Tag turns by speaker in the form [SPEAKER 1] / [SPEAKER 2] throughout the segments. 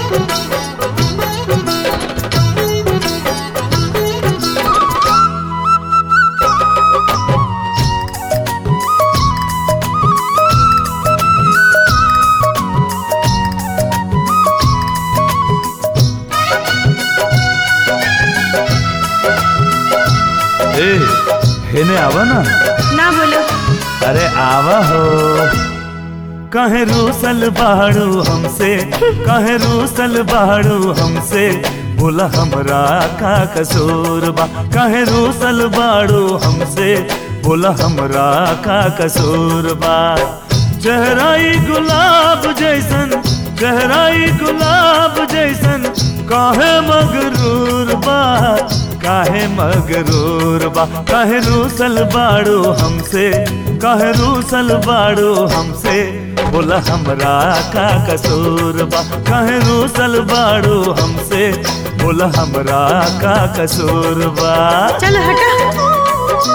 [SPEAKER 1] ए हेने आवा ना
[SPEAKER 2] ना बोलो
[SPEAKER 1] अरे आवा हो कहे रूसल बाड़ू हमसे कहे रूसल बाड़ू हमसे बोला हमरा का कसूर बा कहे रूसल बाड़ू हमसे बोला हमरा का कसूर बा चेहराई गुलाब जैसन चेहराई गुलाब जैसन काहे मगरूर बा काहे मगरूर बा काहे रूसल बाड़ू हमसे काहे रूसल बाड़ू हमसे बोला हमरा का कसूर बा काहे रूसल बाड़ू हमसे बोला हमरा का कसूर बा
[SPEAKER 2] चलो हटा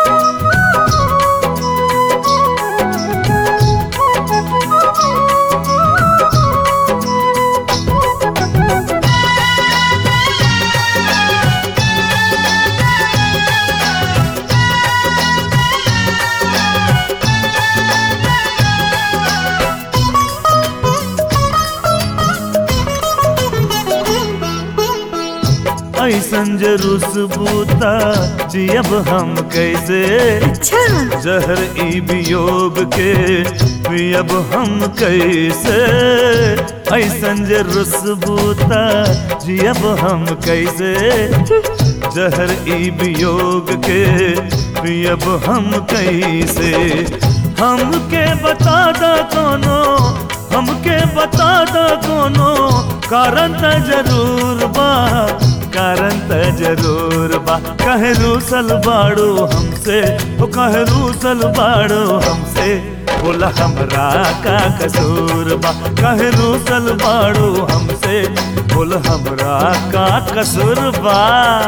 [SPEAKER 1] ऐसन जे रुसबूता जियब हम कैसे
[SPEAKER 2] अच्छा
[SPEAKER 1] जहर ई वियोग के पियब हम कैसे ऐसन जे रुसबूता जियब हम कैसे जहर ई वियोग के पियब हम कैसे हमके बता दा कोनो हमके बता दा कोनो कारण त जरूर बा कारण त जरूर बा कहे रूसल बाड़ू हमसे ओ कहे रूसल बाड़ू हमसे बोला हमरा का कसूर बा कहे रूसल बाड़ू हमसे बोला हमरा का कसूर बा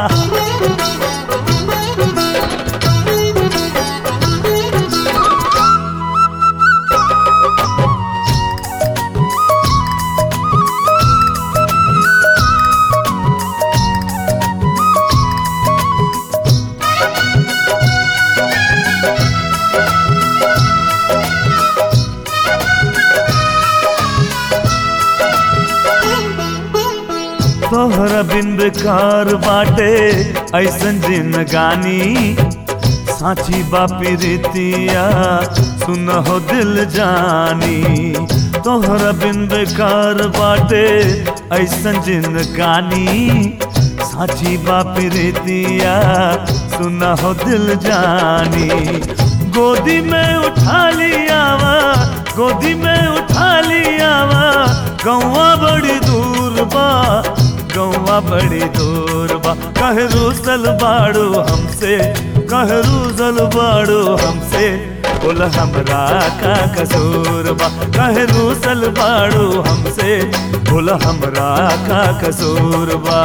[SPEAKER 1] तोहरा बिन बेकार बाटे ऐसन जिनगानी साची बापी रीतिया सुन हो दिल जानी तोहरा बिन बेकार बाटे ऐसन जिनगानी साची बापी रीतिया सुन हो दिल जानी गोदी में उठा लियावा गोदी में उठा लियावा गौवा बड़ी दूर बा गौवा बड़ी दूर बा कहे रूसल बाड़ू हमसे कहे रूसल बाड़ू हमसे बोल हमरा का कसूर बा कहे रूसल बाड़ू हमसे बोल हमरा का कसूर बा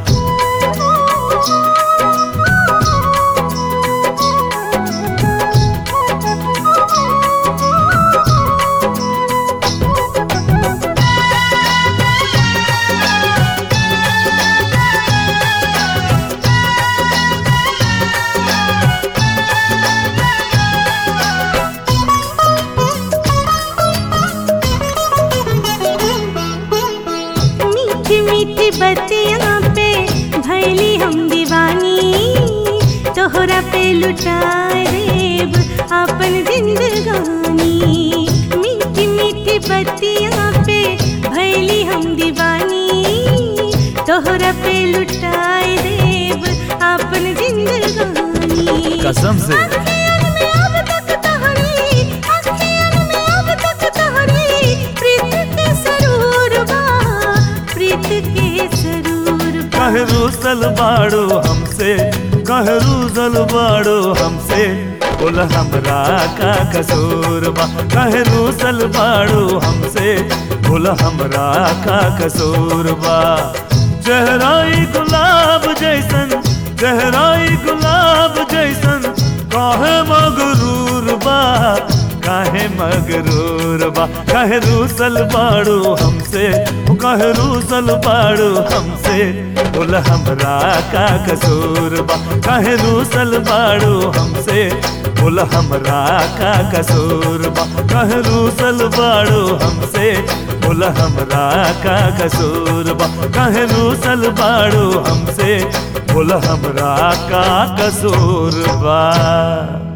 [SPEAKER 2] मीठी मीठी बतिया पे भैली हम दीवानी तोहरा पे लुटा देब अपन जिंदगानी मीठी मीठी बतिया पे भैली हम दीवानी तोहरा पे लुटा देब अपन जिंदगानी
[SPEAKER 1] कसम से
[SPEAKER 2] अखियन में अब तक तोहरी, अखियन में अब तक तोहरी, प्रीत के सरूर बा, प्रीत के सरूर बा।
[SPEAKER 1] कहे रूसल बाड़ो हमसे कहे रूसल बाड़ो हमसे बोल हमरा का कसूर बा कहे रूसल बाड़ो हमसे बोल हमरा का कसूर बा चेहराई गुलाब जैसन चेहराई गुलाब जैसन काहे मगरूर बा काहे मगरूर बा काहे रूसल बाड़ो हमसे ओ काहे कहे रूसल बाड़ू हमसे बोल हमरा का कसूर बा कहे रूसल बाड़ू हमसे बोल हमरा का कसूर बा कहे रूसल बाड़ू हमसे बोल हमरा का कसूर बा कहे रूसल बाड़ू हमसे बोल हमरा का कसूर बा